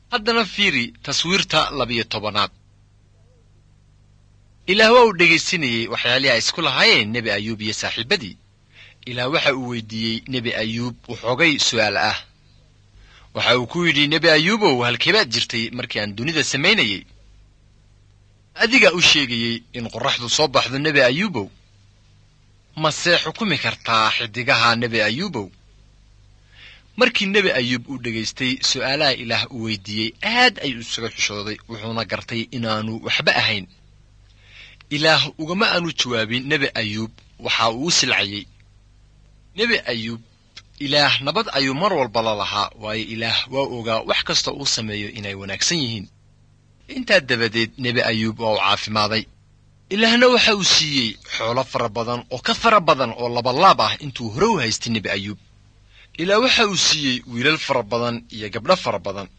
haddana fiiri taswiirta labiyo tobanaad ilaah waa uu dhegaysanayey waxyaalihii ay isku lahaayeen nebi ayuub iyo saaxiibbadii ilaah waxa uu weydiiyey nebi ayuub waxoogay su'aal ah waxa uu ku yidhi nebi ayuubow halkeebaad jirtay markii aan dunida samaynayey adigaa u sheegayey in qorraxdu soo baxdo nebi ayuubow mase xukumi kartaa xidigaha nebi ayuubow markii nebi ayuub uu dhegaystay su'aalaha ilaah uu weydiiyey aad ayuu isaga xushooday wuxuuna gartay inaanu waxba ahayn ilaah ugama aanu jawaabin nebi ayuub waxa uu u silcayey nebi ayuub ilaah nabad ayuu mar walba la lahaa waayo ilaah waa ogaa wax kasta uu sameeyo inay wanaagsan yihiin intaa dabadeed nebi ayuub waa uu caafimaaday ilaahna waxa uu siiyey xoolo fara badan oo ka fara badan oo labalaab ah intuu hore u haystay nebi ayuub ilaah waxa uu siiyey wiilal fara badan iyo gabdho fara badan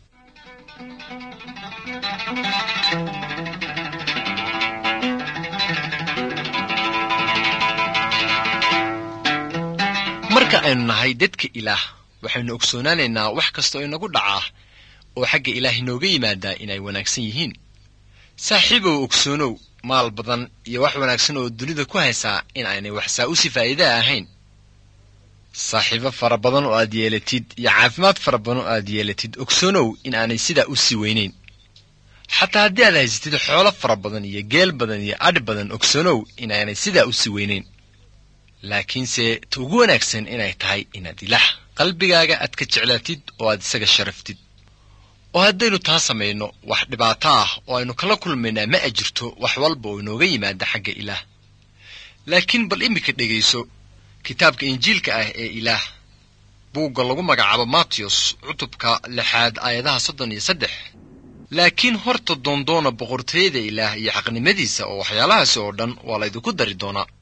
marka aynu nahay dadka ilaah waxaynu ogsoonaanaynaa wax kastoo inagu dhacaa oo xagga ilaah inooga yimaadaa inay wanaagsan yihiin saaxiibow ogsoonow maal badan iyo wax wanaagsan oo dunida ku haysaa in aynay waxsaa u si faa'iidaa ahayn saaxiibo fara badan oo aad yeelatid iyo caafimaad fara badan oo aad yeelatid ogsoonow in aanay sidaa u sii weynayn xataa haddii aad haysatid xoolo fara badan iyo geel badan iyo adh badan ogsoonow in aanay sidaa u sii weynayn laakiinse ta ugu wanaagsan inay tahay inaad ilaah qalbigaaga aad ka jeclaatid oo aad isaga sharaftid oo haddaynu taa samayno wax dhibaato ah oo aynu kala kulmaynaa ma a jirto wax walba oo inooga yimaada xagga ilaah laakiin bal iminka dhegayso kitaabka injiilka ah ee ilaah buugga lagu magacaabo matiyos cutubka lixaad aayadaha soddon iyo saddex laakiin horta doondoona boqortooyada ilaah iyo xaqnimadiisa oo waxyaalahaasi oo dhan waa laydinku dari doonaa